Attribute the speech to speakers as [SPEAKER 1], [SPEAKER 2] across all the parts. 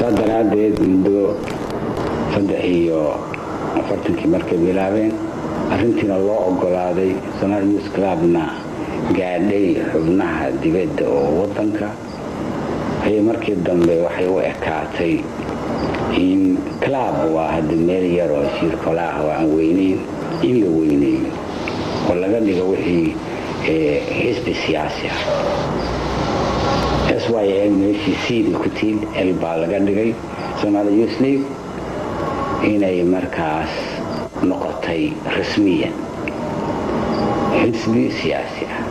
[SPEAKER 1] saa daraaddeed muddo saddex iyo afartankii markay bilaabeen arrintiina loo ogolaaday somaali news clubna gaadhay xubnaha dibadda oo waddanka ayay markii dambe waxay u ekaatay in club waa hadda meel yar oo shirkolaah oo aan weyneyn in la weyneeyo oo laga dhigo wixii xisbi siyaasi ah s y l meeshii cda ku tiil l baa laga dhigay somaali youth league inay markaas noqotay rasmiyan xisbi siyaasi ah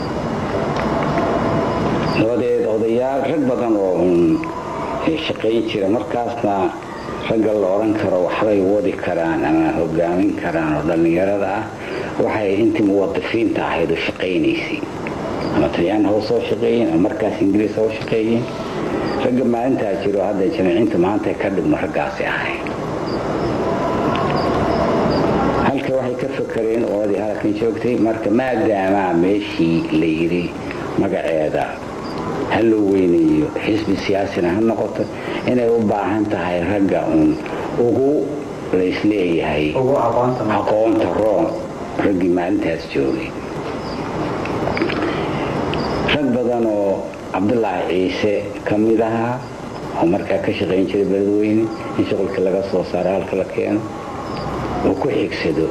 [SPEAKER 1] dabadeed odayaal rag badan oo un shaqayn jira markaasna ragga la odhan karo waxbay wadi karaan ama hogaamin karaan oo dhallinyarada ah waxay intii muwadifiinta ahayd oo shaqaynaysay ama talyaan haw soo shaqeeyeen ama markaas ingiriis haw shaqeeyeen ragga maalintaa jiro hadda jamaciinta maanta ka dhigmo raggaasi ahayn halka waxay ka fakareen oodii halkan joogtay marka maadaamaa meeshii la yidhi magaceeda ha loo weyneeyo xisbi siyaasina ha noqoto inay u baahan tahay ragga uun ugu laysleeyahay aqoonta room raggii maalintaas joogay rag badan oo cabdulaahi ciise ka mid ahaa oo markaa ka shaqayn jiray beledweyne in shuqulka laga soo saaro halka la keeno oo ku xigsado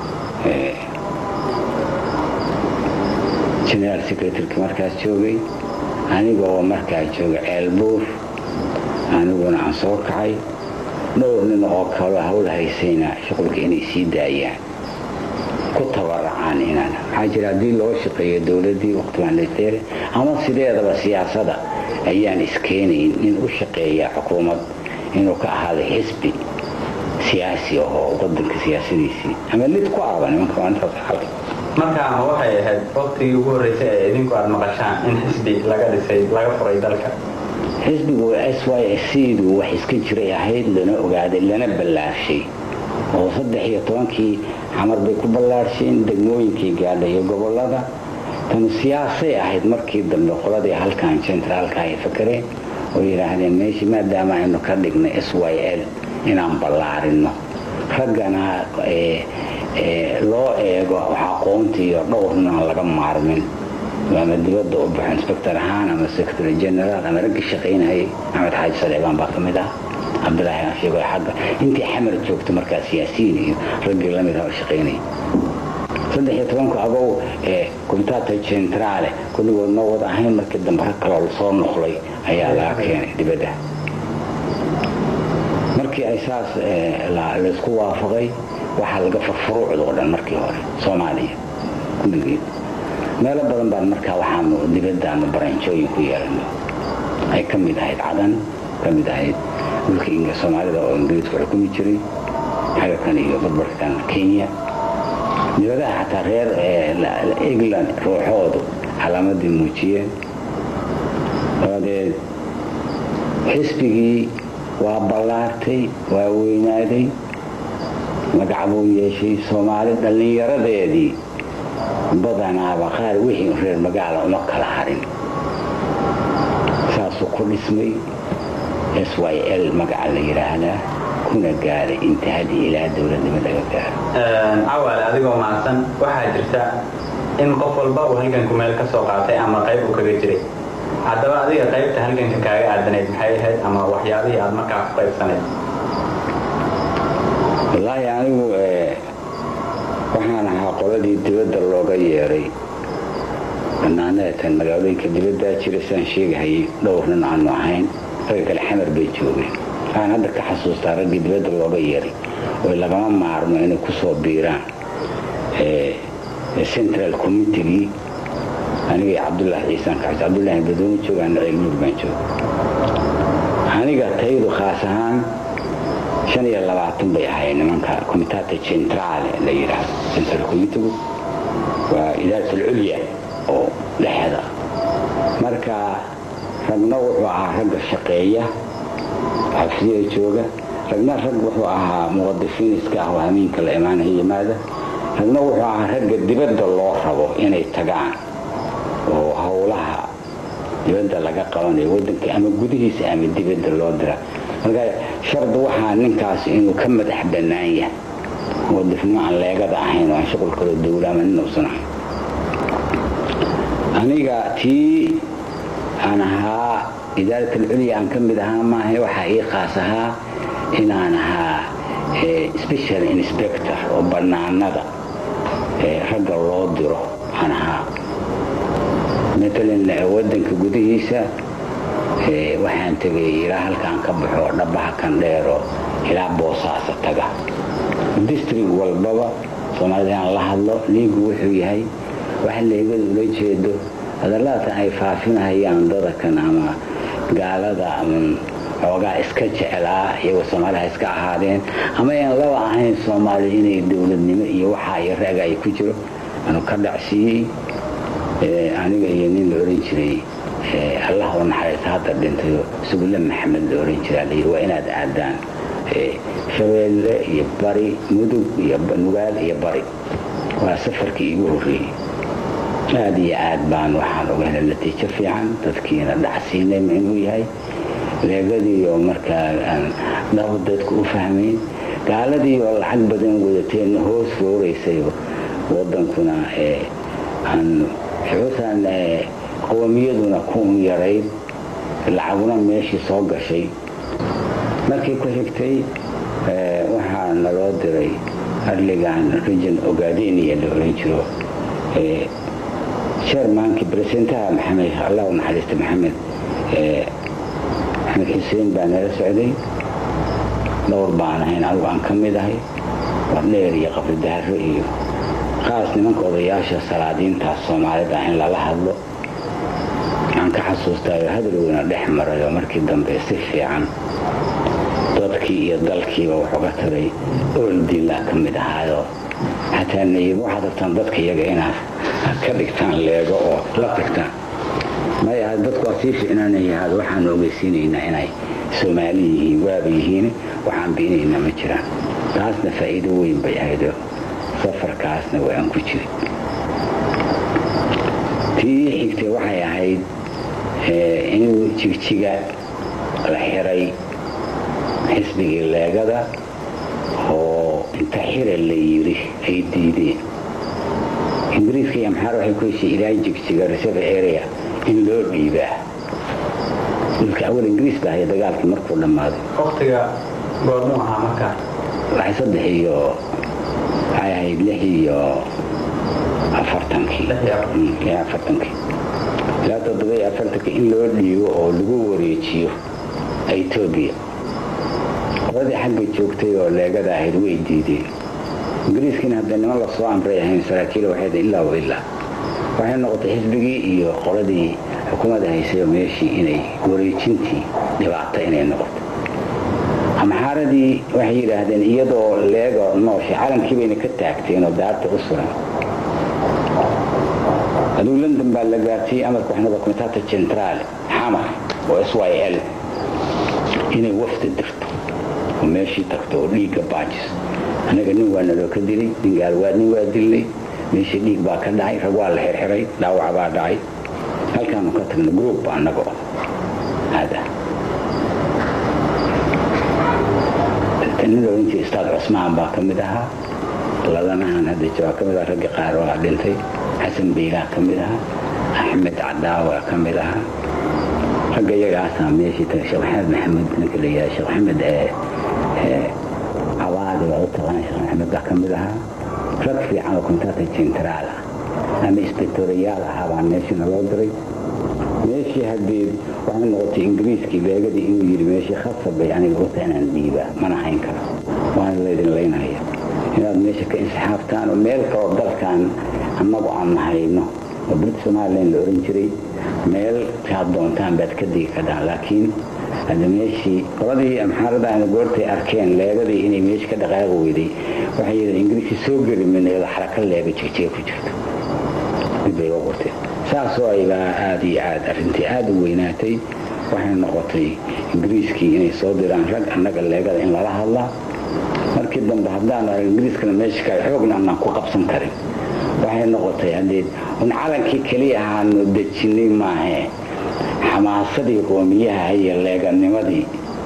[SPEAKER 1] generaal secretarki markaas joogay aniga oo markaa jooga ceelbuur aniguna aan soo kacay dhowr nin oo kaloo hawl haysayna shuqulka inay sii daayaan ku tabaracaan inaan maxaa jira haddii loo shaqeeyo dowladdii waqtimaanleteere ama sideedaba siyaasada ayaan iskeenayn in u shaqeeya xukuumad inuu ka ahaado xisbi siyaasi ahoo wadanka siyaasadiisii ama lid ku aaba nimanka maalintaas xalay
[SPEAKER 2] markaa ma waxay ahayd waqtigii ugu horreysay ee idinku aada maqashaan in xisbi laga dhisay laga furay dalka
[SPEAKER 1] xisbigu s y c-du wax iska jiray ahayd lana ogaaday lana ballaashay oo saddex iyo tobankii xamar bay ku ballaarsheen degmooyinkii gaadha iyo gobolada tan siyaasay ahayd markii dambe qoladii halkan jentraalka ay fakareen oo yidhaahdeen meeshii maadaama aynu ka dhignay s y l inaan ballaarino raggana loo eego aqoontiiyo dhowrna aan laga maarmin ama dibadda u baxo inspector ahaan ama secretary general ama raggii shaqaynayay axmed xaaji saleebaan baa ka mid ah cabdilaahi ashigo xagga intii xamar joogta markaa siyaasiyiin iyo raggii lamid ah oo shaqaynaya saddex iyo tobanku agow ee comitato centrale kulligood noo wada ahayn markii dambe rag kaloo lasoo noqlay ayaa laga keenay dibadda markii ay saas laysku waafaqay waxaa laga furfuruucda oo dhan markii hore soomaaliya kulligeed meelo badan baan markaa waxaanu dibaddaanu baranjooyin ku yeelano ay ka mid ahayd cadan ka mid ahayd dhulka soomaalida oo ingiriisku xukumi jiray xagakan iyo barbarkan kenya dibadaha xataa reer england ruuxoodu calaamadii muujiyeen dabadeed xisbigii waa ballaartay waa weynaaday magac buu yeeshay soomaali dhallinyaradeedii badanaaba qaar wixii reer magaala uma kala harin saasuu ku dhismay s y l magaca la yidhaahdaa kuna gaaray intihadii ilaa dowladnimo laga gaaro
[SPEAKER 2] cawaale adigoo mahadsan waxaa jirta in qof walba uu halganku meel ka soo qaatay ama qayb uu kaga jiray haddaba adiga qaybta halganka kaaga aadanayd maxay ahayd ama waxyaabihii aad markaa ku qaybsanayd
[SPEAKER 1] wallaahi anigu waxaan ahaa qoladii dibadda looga yeeray banaanaatan magaalooyinka dibaddaa jira sidaan sheegahayay dhowr nin aanu ahayn ragga kale xamar bay joogeen waxaan hadda ka xasuustaa raggii dibadda looga yeeray oo lagama maarmo inay ku soo biiraan central committegii aniga cabdulaahi ciisaan kaxis cabdulaahi badooni jooga ana ceelmuur baan jooga aniga taydu khaas ahaan shan iyo labaatan bay ahayd nimanka comitata centrale la yidhaahdo central committegu waa idaarat alculya oo dhexda marka ragna wuxuu ahaa ragga shaqeeya xabsiyada jooga ragna rag wuxuu ahaa muqadifiin iska ah oo hamiinka la imaanaya yimaada ragna wuxuu ahaa ragga dibadda loo rabo inay tagaan oo howlaha dibadda laga qabanayo wadanka ama gudihiisa ama dibadda loo dira marka shardi waxaa ninkaas inuu ka madax bannaan yahay oo difnimo aan leegada ahayn oo aan shuqul kaloo dowlaama nin uusan ahayn aniga tii aan ahaa idaarat alculya aan ka mid ahaa maaha waxaa ii qaas ahaa inaan ahaa special inspector oo bannaanada ragga loo diro aan ahaa matalan waddanka gudihiisa waxaan tegay ilaa halkaan ka baxo dhabaha kan dheero ilaa boosaasa taga distrig walbaba soomaalida inaan la hadlo liigu wuxuu yahay waxa leegadu ula jeedo hadalladaatan ay faafinahayaan dadakan ama gaalada ama xoogaa iska jecelaa iyagoo soomaaliha iska ahaadeen ama aan laba ahayn soomaali inay dowladnimo iyo waxaa iyo raaga ay ku jiro anu ka dhacsiiyey aniga iyo nin la oran jiray allah u naxariista hadda dhintayo sugulle maxamed la oran jiraa layidhi waa inaad aadaan shabeelle iyo bari mudug iyo nugaal iyo bari waa safarkii igu horreeyey aada iyo aad baan waxaan oga helay natiijo fiican dadkiina dhacsiinay ma inuu yahay leegadii oo markaa aan dhabo dadku u fahmayn gaaladii oo lacag badan wadateenna hoos fooraysay wadankuna aan xuusan qowmiyaduna ku yarayd lacaguna meeshii soo gashay markii ku xigtay waxaa naloo diray arligan region ogadenia la oran jiro chairmankii presidentaha maxamed allah u naxariista maxamed maxamed xuseen baa nala socday dhowr baan ahayn anigu aan ka mid ahay wardheer iyo qabridaharo iyo qaas nimanka odayaasha salaadiintaas soomaalida in lala hadlo aan ka xasuustaayo hadalweyna dhex maray oo markii dambe si fiican dadkii iyo dalkiiba wax uga taray ooldiilaa ka mid ahaayoo xataa nayib waxaad rabtaan dadka iyaga inaad ka dhigtaan leego oo la tagtaan maya dadku waa sii ficnaanayahaad waxaanu ogeysiinaynaa inay soomaali yihiin waaba yihiin waxaan biinaynaa ma jiraan taasna faa'iido weyn bay ahayd safarkaasna waa aan ku jirin tii xigtay waxay ahayd inuu jigjiga la xiray xisbigii leegada oo inta xira la yiri ay diideen ingiriiska iyo amxaar waxay ku heshay ilaa jigjiga reserve area in loo dhiibaa dhulka awal ingiriis baa haya dagaalkii markuu dhammaaday
[SPEAKER 2] waktiga goormuu ahaa markaa
[SPEAKER 1] waxay saddex iyo waxay ahayd lix iyo afartankii lix afartankii ilaa toddoba iyo afartankii in loo dhiibo oo lagu wareejiyo etoobiya qoladii xagga joogtay oo leegada ahayd way diideen ingiriiskiina haddee niman lasoo amray ahayn saraakiil waxayd ilaa wa ilaa waxay noqotay xisbigii iyo qoladii xukuumadda haysay meeshii inay wareejintii dhibaato inay noqoto amxaaradii waxay yidhaahdeen iyadoo leego nooshay calankii bayna ka taagteen oo daarta u suran aduu london baa la gaartiyey amarka waxnada komitata centrale xamar oo s y l inay wafda dirto oo meeshii tagto oo dhiigga baajis annaga nin waa naloo ka dilay nin gaalwaad nin waa dilnay meeshii dhiig baa ka dhacay rag waa la xirxiray dhaawac baa dhacay halkaanu ka tagna group annago hada nin oran jiray ustaad cusmaan baa ka mid ahaa ladanahan hadda jawaa ka mid aha raggi qaar waa dhintay xasan biilaa ka mid ahaa axmed cadaawa ka mid ahaa ragga iyagaasaa meeshii tagay sheekh maxamed maxamuud ninka la yidhaha sheekh maxamed cawaadi waa u taqaan sheekh maxamed baa ka mid ahaa rag fiican oo kontata centraal ah ama inspektoriyaal ahaa baa meeshii naloo diray meeshii haddii waxay noqotay ingiriiskii leegadii inuu yidhi meeshii khasab bay aniga u tahay inaan dhiibaa mana hayn karo waana laydin laynaya inaad meesha ka insixaabtaan oo meel kaloo dalkan annagu aan nahayno oo brit somalilan la oran jiray meel kaad doontaan baad ka digi kadhaan laakiin hadda meeshii qoladii amxaarada aana goortay arkeen leegadii inay meesha ka dhaqaaqi weyday waxay yidheen ingiriiskii soo geli mayna iyadoo xaraka leega jigjiga ku jirto mid bay uga qorteen saasoo aybaa aada iyo aad arrintii aada u weynaatay waxay noqotay ingiriiskii inay soo diraan rag annaga leegada in lala hadlaa markii dambe haddaan arag ingiriiskana meesha ka xoogna anaan ku qabsan karin waxay noqotay haddee un calankii keliya ahaanu dejinay maahee xamaasadii qoomiyaha iyo leeganimadii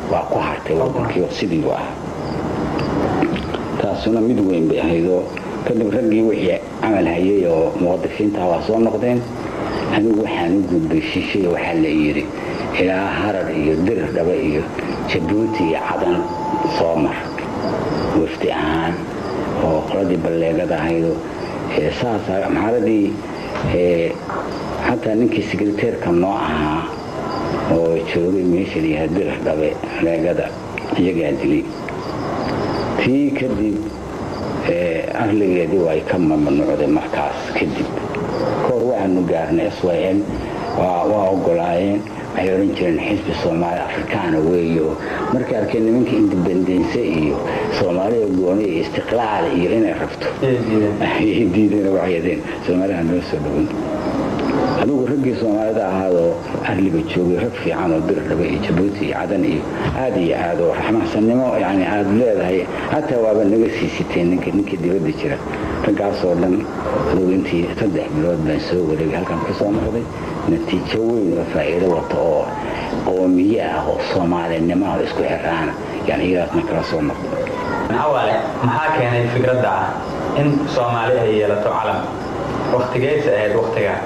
[SPEAKER 1] waa ku hartay waddankiio sidiibu ah taasuna mid weyn bay ahaydoo kadib raggii wixii camal hayay oo muqadifiintaha waa soo noqdeen anigu waxaan u gudbay shishay waxaa la yidhi ilaa harar iyo dirir dhaba iyo jabuuti iyo cadan soo mar wafdi ahaan oo qoladii balleegada ahaydo saasa maxaaladii xataa ninkii sekreteerka noo ahaa oo joogay meesha layaha dirir dhabe leegada iyagaa dilay tii kadib arligeedii waa ay ka mamnuucday markaas kadib kahor waxaanu gaarnay s y l waa ogolaayeen waxay odhan jireen xisbi soomaali afrikaana weeyo markay arkeen nimanka indebendense iyo soomaaliya gooni iyo istiqlaal iyo inay rabto ayay diideen waxyadeen soomaaliha noo soo dhowan adugu raggii soomaalida ahaadoo arliga joogay rag fiican oo dirdhaba iyo jabuuti iyo cadan iyo aad iyo aad oo raxmaxsannimo yani aad leedahay xataa waaba naga sii siteen ninka ninkii dibadda jira raggaasoo dhan adugu intii saddex bilood baan soo wareegay halkan ka soo noqday natiijo weyn oo faa'iido wata oo qoomiye ah oo soomaalinimada isku xiraana yani iyadaasna kala soo noqday
[SPEAKER 2] awale maxaa keenay fikradda ah in soomaali ay yeelato calam waktigeysa ahayd waktigaa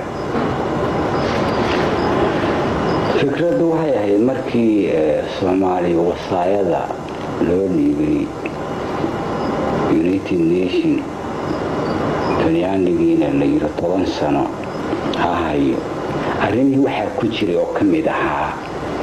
[SPEAKER 1] fikraddu waxay ahayd markii soomaali wasaayada loo dhiibay united nation talyaanigiina la yiro toban sano ha hayo arrimihii waxaa ku jiray oo ka mid ahaa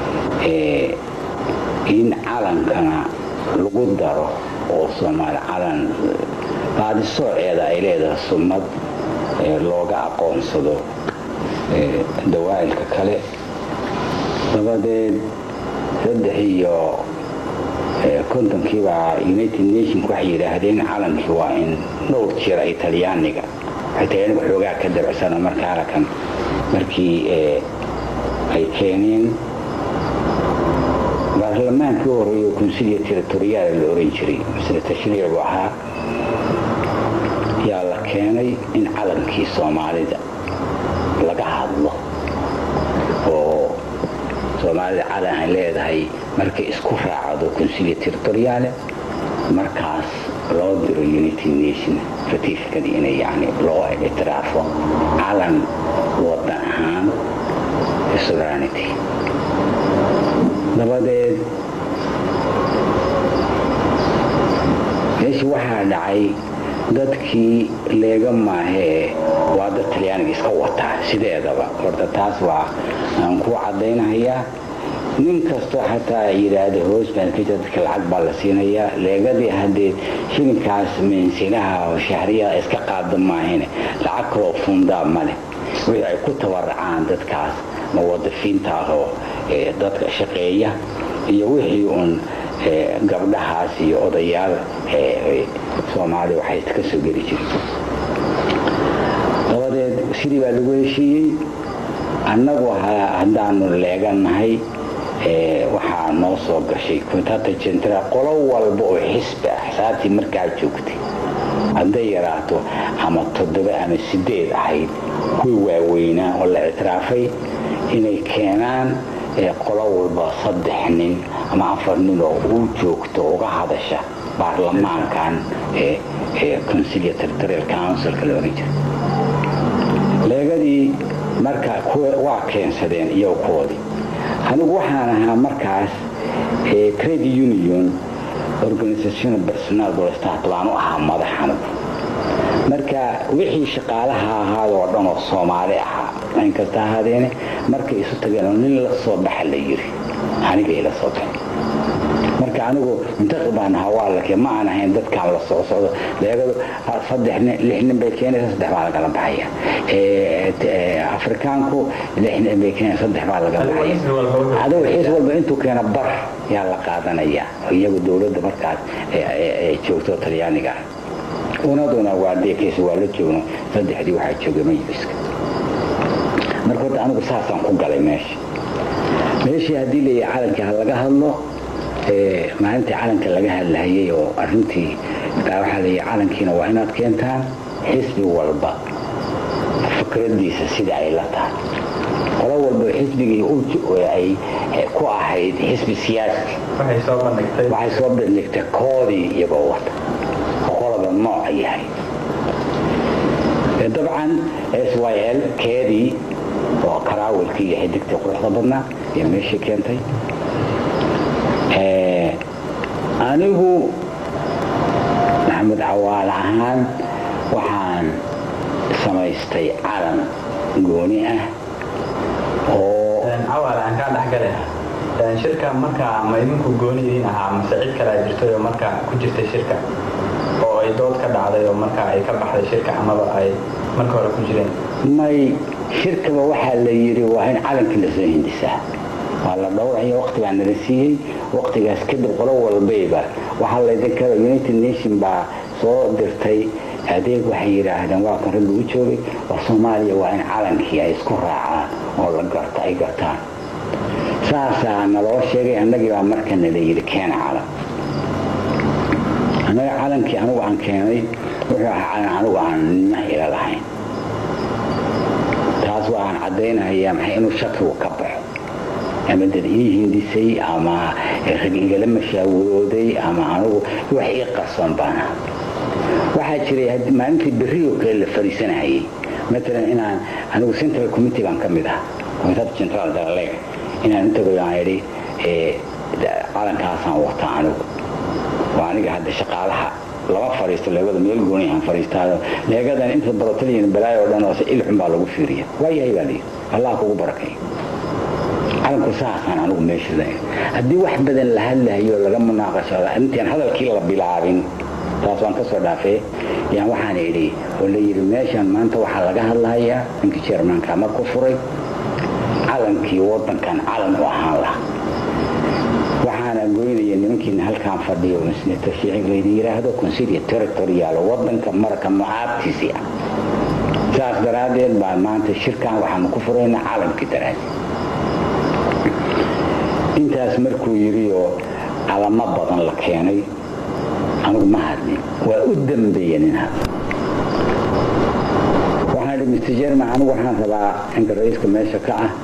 [SPEAKER 1] in calankana lagu daro oo soomaali calan baadisooceeda ay leedahay summad looga aqoonsado dawaa'ilka kale dabadeed saddex iyo kontonkiibaa united nationka waxay yidhaahdeen calankii waa in dhowr jeer ay talyaaniga waxay talyaaniga xoogaa ka dabacsano marka halakan markii ay keeneen baarlamaankii horeeyo consilia territoriyaal la oran jiray misle tashriicu ahaa yaa la keenay in calankii soomaalida laga hadlo oo soomaalida calan ay leedahay markay isku raacdo consilia territoriaale markaas loo diro united nation ratificadii inay yani loo ictiraafo calan wadan ahaan sovereignity dabadeed meeshii waxaa dhacay dadkii leega maahee waa dad talyaaniga iska wataa sideedaba horta taas waa aan ku caddaynahayaa nin kastoo xataa yidhaahda hoos baan ka jira dadka lacag baa la siinayaa leegadii haddee shilinkaas meensinaha oo shahriyaha iska qaada maahine lacag kaloo fundaa ma leh wixii ay ku tabaracaan dadkaas muwadafiinta ahoo dadka shaqeeya iyo wixii uun gabdhahaas iyo odayaal soomaaliya waxay ka soo geli jireen dabadeed sidii baa lagu heshiiyey annagu haddaanu leegannahay waxaa noo soo gashay kontata jentra qolo walba oo xisbi ah xisaabtii markaa joogtay hadday yaraato ama toddoba ama sideed ahayd kuwii waaweynaa oo la ictiraafay inay keenaan qolo walba saddex nin ama afar nin oo u joogto uga hadasha baarlamaankan consilia territorial councilka la oran jira leegadii marka waa keensadeen iyo kuwoodii anigu waxaan ahaa markaas credit union organisation personal bolstat baan u ahaa madax anigu marka wixii shaqaalaha ahaad oo dhan oo soomaali ahaa inkasta ahaadeene markay isu tageen oo nin la soo baxa la yiri anigay la soo baxay marka anigu muntaqi baan ahaa waa lake ma aan ahayn dadkaan la soo socdo leegadu saddex nin lix nin bay keenaysa saddex baa lagala baxaya afrikaanku lix nin bay keenaysa saddex baa lagala baxaya adigu xiis walba intuu keena bar yaa la qaadanaya iyagu dowladda markaas ay joogto talyaaniga ah unaduna waa deekaysa waa la joogno saddexdii waxaa joogay majliska marka horta anigu saasaan ku galay meesha meeshii haddii leeyahay calankii ha laga hadlo maalintii calanka laga hadlahayay oo arintii waxaa leeyahay calankiina waa inaad keentaan xisbi walba fikradiisa sida ay la tahay qolo walba xisbigii ay ku ahayd xisbi siyaasi
[SPEAKER 2] waxay soo bandhigtay
[SPEAKER 1] waxay soo bandhigtay koodii iyagoo wata oo qolaba nooca yahay dabcan s y l keedii oo karaawilkii iyo xidigtii quruxda badnaa iyo meeshii keentay anigu maxamed cawaal ahaan waxaan samaystay calan gooni ah oo
[SPEAKER 2] cawaal aan kaa dhexgale shirka markaa ma idinku gooni idiin ahaa mase cid kalea jirtay oo markaa ku jirtay shirka oo ay dood ka dhacday oo markaa ay ka baxday shirka amaba ay marka hore ku jireen
[SPEAKER 1] may shirkaba waxaa la yidhi waa in calankii lasoo hindisaa waa la dhowraya waktigaa nala siiyey waktigaas kadib qolo walbayba waxaa laydinka united nation baa soo dirtay adeeg waxay yidhaahdeen waa kan ragga u joogay waa soomaaliya waa in calankii ay isku raacaan oo la garto ay gartaan saasaa naloo sheegay annagii baa marka nala yidhi keena calan annaga calankii anigu aan keenay wuxuu ahaa calan anigu aan nima ila lahayn taas waa aan caddaynayaa maxay inuu shakigu ka baxo ama dad ii hindisay ama rag igala mashaawirooday ama anigu wax ii qarsoon baana waxaa jiray maalintii berrioo kale la fariisanahayay maalan inaan anigu central committee baan ka mid ah commitad central dalaleg inaan intagoy aan idhi calankaasaan wata anigu waa aniga hadda shaqaalaha lama fariisto leegada meel gooni aan fariistaayo leegadan inta badataliyan balaayo oo dhan oo ilxun baa lagu fiiriya waa yahay baa layidhi allah kugu barakay calanku saasaan anigu meesha haddii wax badan la hadlahayo laga munaaqashado intaan hadalkii la bilaabin taas waan ka soo dhaafee yaan waxaan idhi oo la yidhi meeshan maanta waxaa laga hadlahayaa ninkii jermanka marku furay calankii waddankan calan u ahaan laha waxaana goynaya nimankiina halkaan fadhiyo senator shiicig laydin yidhaahdo consilia territorial waddanka marka mucaabtiisi ah saas daraaddeed baa maanta shirkan waxaanu ku furaynaa calankii daraaddeed intaas markuu yidhi oo calamo badan la keenay anigu ma hadlin waa u dambeeya nin hadla waxaan idhi mr jerman anigu waxaan rabaa inka ra-iiska meesha ka ah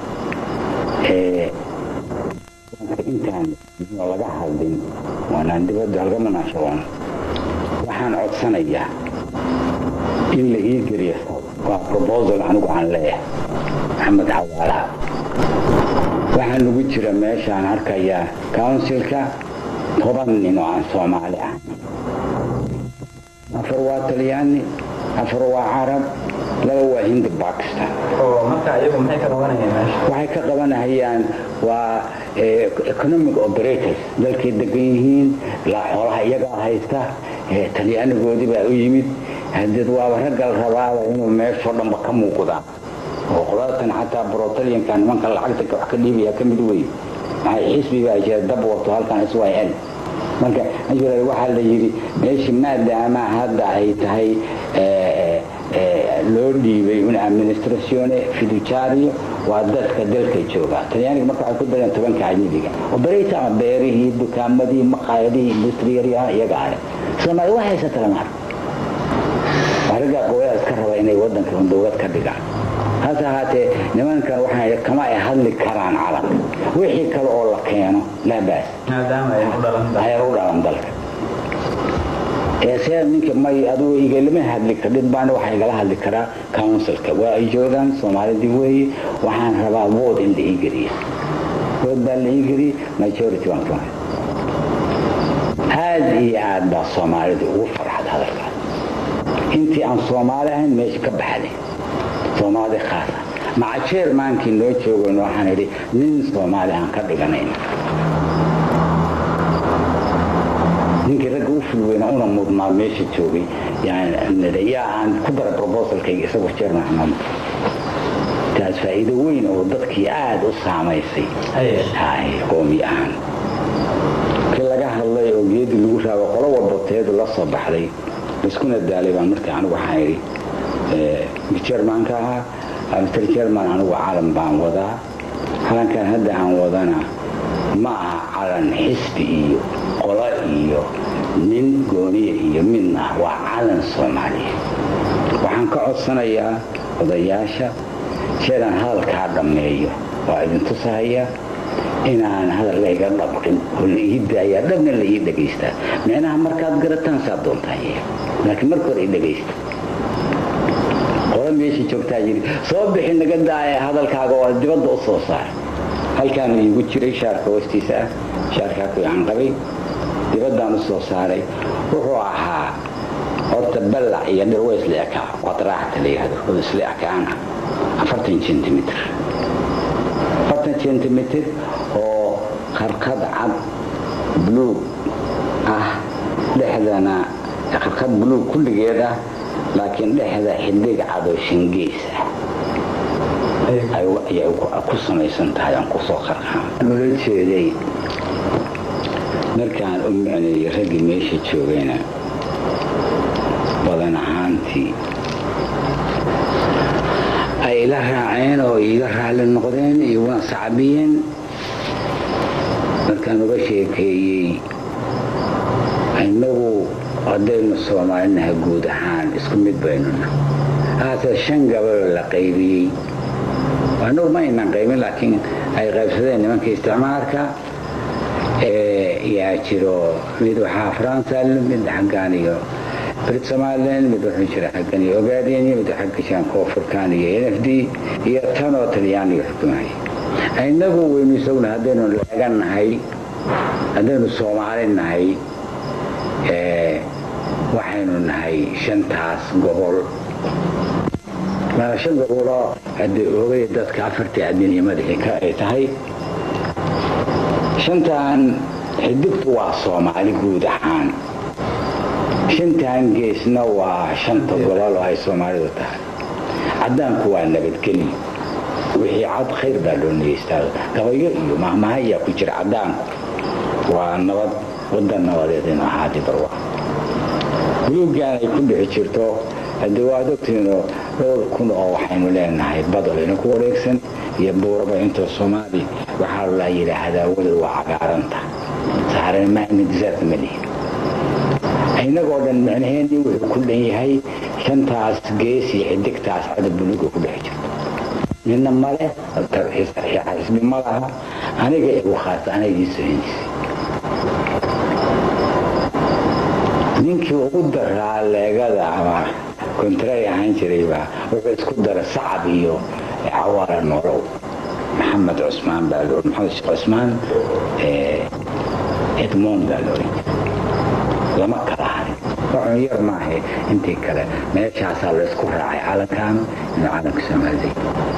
[SPEAKER 1] intaan laga hadlin waanaan dibadda halga munaashaboon waxaan codsanayaa in la ii geliyo waa probosal anigu aan leeyahay maxamed cawaalaha waxaa nagu jira meeshaan arkayaa counsilka toban nin oo aan soomaali ah afar waa talyaani afar waa carab laba waa hindi bakistan
[SPEAKER 2] oo marka iyagu maxay ka qabanayeen meesha
[SPEAKER 1] waxay ka qabanahayaan waa economic operators dalkay degan yihiin xoolaha iyagaa haysta talyaanigoodii baa u yimid hadeed waaba raggal rabaaba inuu meeshoo dhanba ka muuqdaan oo qolatan xataa brotalianka nimanka lacagta wax ka dhiibaya ka mid wey maxay xisbibaa jira dab wato halkan s y l marka waxaa la yidhi meeshii maadaama hadda ay tahay loo dhiibay un administratione fiducario waa dadka dalka jooga talyaaniga marka waxay ku dareen tobanka ajnabiga oberata ama beerihii dukaamadii maqaayadihii industriyaryaha iyaga ale soomaali waa haysata lama arko waa raggaa qowyaa iska raba inay waddanka dowlad ka dhigaan hase ahaatee nimankan waxaa kama ay hadli karaan calanka wixii kale oo la keeno laa baas
[SPEAKER 2] maadaama ay u dhalan
[SPEAKER 1] ayar u dhalan dalka see ninka may adugu igalama hadli kardhid baana waxaa igala hadli karaa counsilka waa ay joogaan soomaalidii weeye waxaan rabaa wood in la ii geliya wood baa la ii geliyey majority waan ka aad iyo aad baa soomaalida ugu farxad hadalkaas intii aan soomaali ahayn meesha ka baxday soomaali khaasa maca jeermaankii noo joogan waxaan idhi nin soomaali aan ka dhiganayna ninkii ragga u fulweyna una mudnaa meesha joogay yaa aan ku dara brobosalkayga isagoo jeerman xamaamud taas faa'iido weyn oo dadkii aada u saamaysay hay qoomi ahaan kii laga hadlay oo geedii lagu raabo qolo walba teedu la soo baxday iskuna daalay baan markii anigu waxaan idhi jermanka ahaa mr jerman anigu calan baan wadaa calankan hadda aan wadana ma aha calan xisbi iyo qolo iyo nin gooniya iyo midna waa calan soomaaliya waxaan ka codsanayaa odayaasha jeedaan hadalkaa dhammeeyo waa idin tusahaya inaan hadal layga dhabqin oo la ii daayaa dhabna la ii dhagaystaa micnaha markaad garataan saa doontaan laakiin marka hore i dhagaysta qola meesha joogtaa yidhi soo bixi naga daaya hadalkaaga oo dibadda u soo saar halkaanu iigu jiray shaarka hoostiisa ah shaarkaa ku aan qabay dibaddaan u soo saaray wuxuu ahaa horta ballac iyo dhir way isla ekaa qadraacta la yihahdo oo isla ekaana afartan centimitr afartan centimitr oo qarqad cad buluug ah dhexdana qarqad buluug kulligeed ah laakiin dhexda xidig cad oo shingeys ah ayay ku samaysan tahay aan kusoo qarqaan nula jeeday markaan u micneeyey raggii meesha joogayna badan ahaantii ay ila raaceen oo iiga raalli noqdeen iyo waan sacbiyeen markaan uga sheekeeyey innagu haddaynu soomaalinaha guud ahaan isku mid baynuna haase shan gabaloo la qaybiyey annagu ma aynan qaybin laakiin ay qaybsadeen nimanka isticmaalka yaa jiro mid waxaa faransa mid xaggaan iyo brit somalilan mid wuxuu jira xaggan iyo ogaadeen mid xagga jiraan koonfurkaan iyo n f d iyo tanoo talyaaniga xukumaya innagu waynu isaguna haddaynu leegan nahay haddaynu soomaali nahay waxaynu nahay shantaas gobol shan goboloo haddii oogay dadka afartii adinnimadii ay tahay shantan xidigtu waa soomaali guud ahaan shantan geesna waa shanta gobol oo ay soomaalidu tahay caddaanku waa nabadgeli wixii cad khayr baa loo nigeystaa gabayo iyo mahmaha ayaa ku jira caddaanku waa nabad waddan nabadeed inu ahaadi barwa buluuggaan ay ku dhixi jirto haddii waad ogtiinoo dhowr kun oo waxaynu leenahay badalina ku wareegsan iyo buuraba intoo soomaali waxaa la yidhaahdaa weli waa cagaaranta saaran maamidsaad ma lihin inagoo dhan micnaheennii wuxuu ku dhan yahay shantaas gees iyo xidigtaas cada buluuga ku dhex jirto midna male xisbi ma laha aniga igu khaasa anagii sohinisay ninkii ugu daraa leegada ama kontray ahaan jiraybaa wuxuu isku dara sacab iyo cawaara nolow maxamed cusmaan baa lo maxamed sheekh cusmaan edmond baa looran jira lama kala harin wuxun yar maahe intii kale meeshaasaa laysku raacay calankaanu inuu calanka soomaalida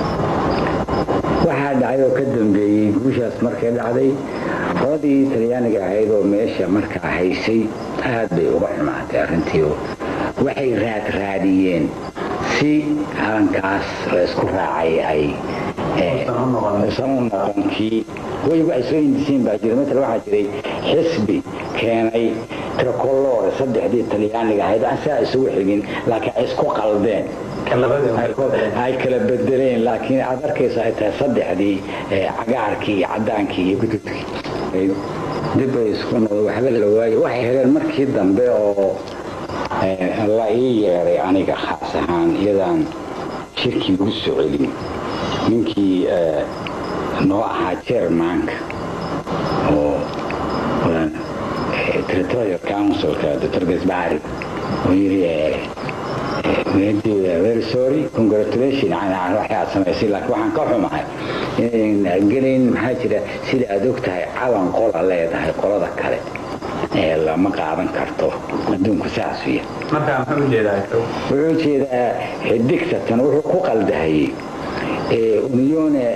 [SPEAKER 1] waxaa dhacay oo ka dambeeyey guushaas markay dhacday qoladii talyaaniga ahayd oo meesha markaa haysay aad bay uga xumaatay arrintii waxay raad raadiyeen si calankaas laysku raacay ay usan u noqon kii waygu ay soo hindisiin baa jira maala waxaa jiray xisbi keenay tricolore saddexdii talyaaniga ahayd aan saa isugu xigin laakiin ay isku qaldeen ay kala bedeleen laakiin aad arkaysa ay tahay saddexdii cagaarkii iyo cadaankii iyo gududkii dib ay isku noqdo waxba la waayo waxay heleen markii dambe oo la ii yeeray aniga khaas ahaan iyadaan shirkii ugu soo celin ninkii noo ahaa jermanka oo territorial councilka dr gasbari oo yiri very sorry congratulation waxay aad samaysay laakiin waxaan ka xumahay inayn gelayn maxaa jira sida aad og tahay calan qola leedahay qolada kale ee lama qaadan karto adduunku saasu yahay
[SPEAKER 2] wuxuu
[SPEAKER 1] jeedaa xidigtatan wuxuu ku qaldahayey unione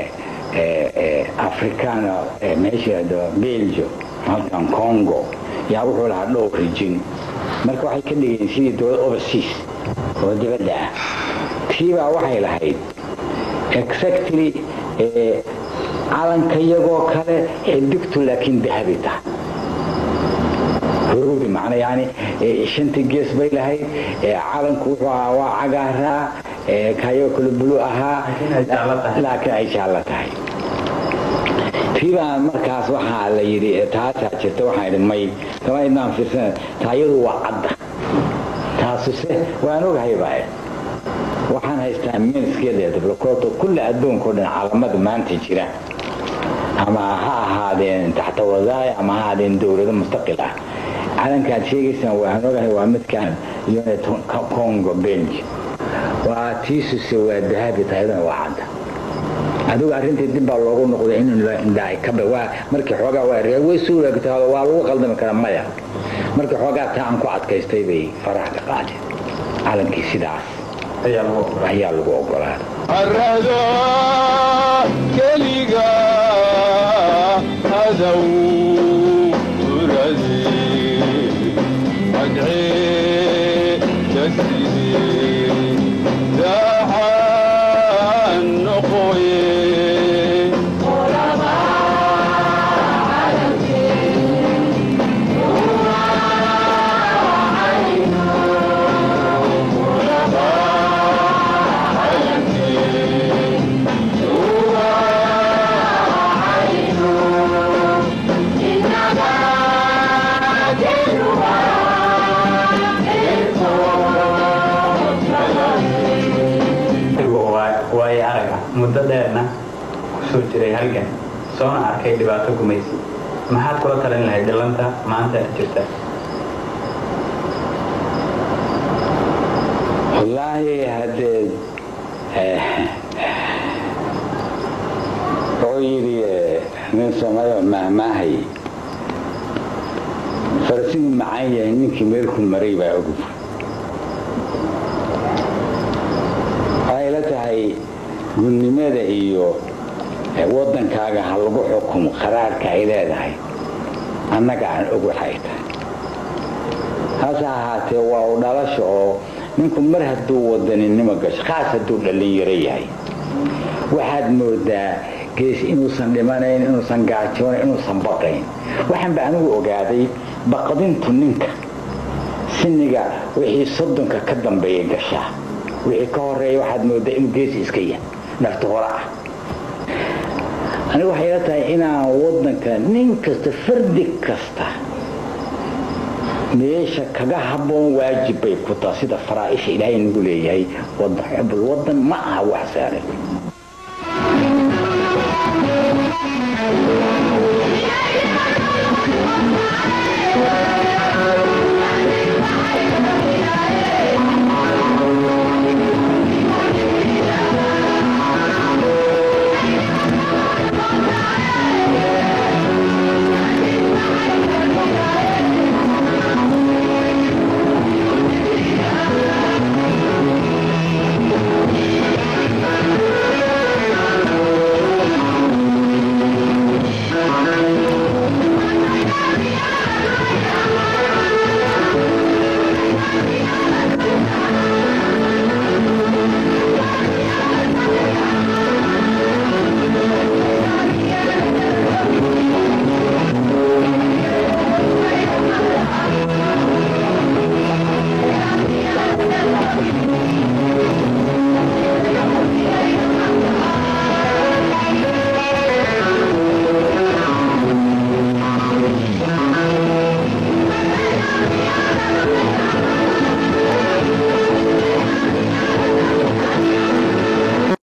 [SPEAKER 1] africana meesha belgio halkan congo yaa wuxuu lahaa dhowr rijin marka waxay ka dhigeen sidii dowlad overseas oo dibadda ah tiibaa waxay lahayd exactly calanka iyagoo kale xidigtu laakiin dahabi tahay huruudi macna yani shantii gees bay lahayd calanku wuxuu ahaa waa cagaaraa kayoo kale bulu ahaa laakiin ay jaallo tahay tiibaa markaas waxaa la yidhi taasaa jirta waxaan idhi may kama idnaan fiirsana taayadu waa cadda taasuse waan ogahay baa waxaan haystaa minskeeda diblokoto kulli adduunka o dhan calamada maanta jira ama ha ahaadeen taxta wadaaya ama ha ahaadeen dowlado mustaqil ah calankaad sheegaysaan waxaan ogahay waa midkaan unit congo benj waa tiisuse waa dahabi tahayadana waa cadda adigu arrintii dib baa loogu noqday in waa markii xoogaa waa reer way soo waagtahado waa lagu qaldami karaa maya markii xoogaa taa aan ku adkaystay bay faraha ka qaadeen calankii sidaas ayaa lagu ogolaaday
[SPEAKER 3] carrado keliga hadow urade madcee kaside daaxaan noqoye
[SPEAKER 2] waayo araga muddo dheerna kusoo jiray halgan soona arkay dhibaato gumaysi maxaad kula talin lahayd dhallanta maanta jirta
[SPEAKER 1] wallaahi haddee wuxuu yidhi nin soomaaliya mahmaahay farasigu macaan yahay ninkii meelku maray baa ogub waxay la tahay gudnimada iyo waddankaaga ha lagu xukumo qaraarka ay leedahay annaga aan og waxay tahay hase ahaatee waa u dhalasha oo ninku mar hadduu wadaninimo gasho khaas hadduu dhallinyaro yahay waxaad moodaa gees inuusan dhimanayn inuusan gaajoonayn inuusan baqayn waxaan ba anigu ogaaday baqdintu ninka siniga wixii soddonka ka dambeeya gashaa wixii ka horeeya waxaad moodaa inuu geesi iska yahay nafta hore ah anigu waxay la tahay inaan waddanka nin kasta fardi kasta meesha kaga habboon waajib bay ku taha sida faraaisha ilaahay nagu leeyahay wadan xubul wadan ma aha wax saaran